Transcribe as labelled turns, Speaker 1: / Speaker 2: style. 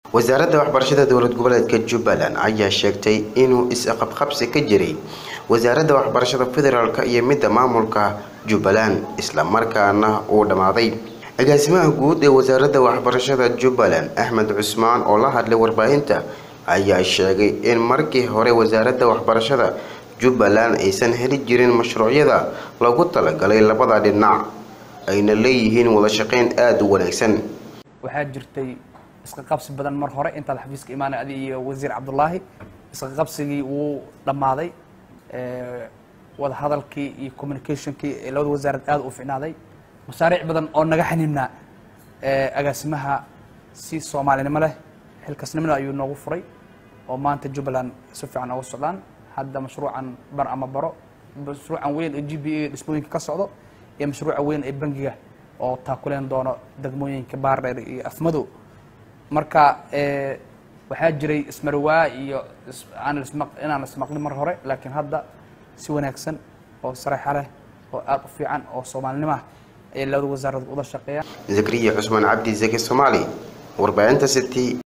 Speaker 1: wasaaradda waxbarashada dowlad goboleedka jubbaland ayaa sheegtay inuu is-qabqabsi ka jiray wasaaradda waxbarashada federaalk iyo midda maamulka jubbaland islamarkaana uu dhammaaday agaasimaha guud ee wasaaradda waxbarashada jubbaland axmed cusmaan oo la hadlay warbaahinta ayaa sheegay in markii hore wasaaradda waxbarashada jubbaland aysan heli jirin mashruucyada lagu talagalay labada dhinac ayna leeyihiin wada shaqeyn aada u wanaagsan
Speaker 2: waxaa jirtay iska qabsi badan mar hore intaad xafiiska imaanay adi iyo wasiir cabdullaahi iska qabsigii wuu dhammaaday wada hadalkii iyo communicationkii ee labada wasaarad aada u ficnaaday mashaariic badan oo naga xaniibnaa agaasimaha si soomaalinimo leh xilkasnimada ayuu noogu furay oo maanta jubbaland si fiican oga socdaan hadda mashruucan bar ama baro mashruucan weyn ee g b a dhismooyinka ka socdo iyo mashruuca weyn ee bangiga oo taakuleen doono degmooyinka baardheer iyo afmadow marka waxaa jiray ismarwaa iyo inaan ismaqlin mar hore laakiin hadda si wanaagsan oo sareexa leh oo aada u fiican oo soomaalinimah ayay labada wasaaradood uda shaqeeyaan
Speaker 1: zakariya cusmaan cabdi zaki soomaali warbaahinta city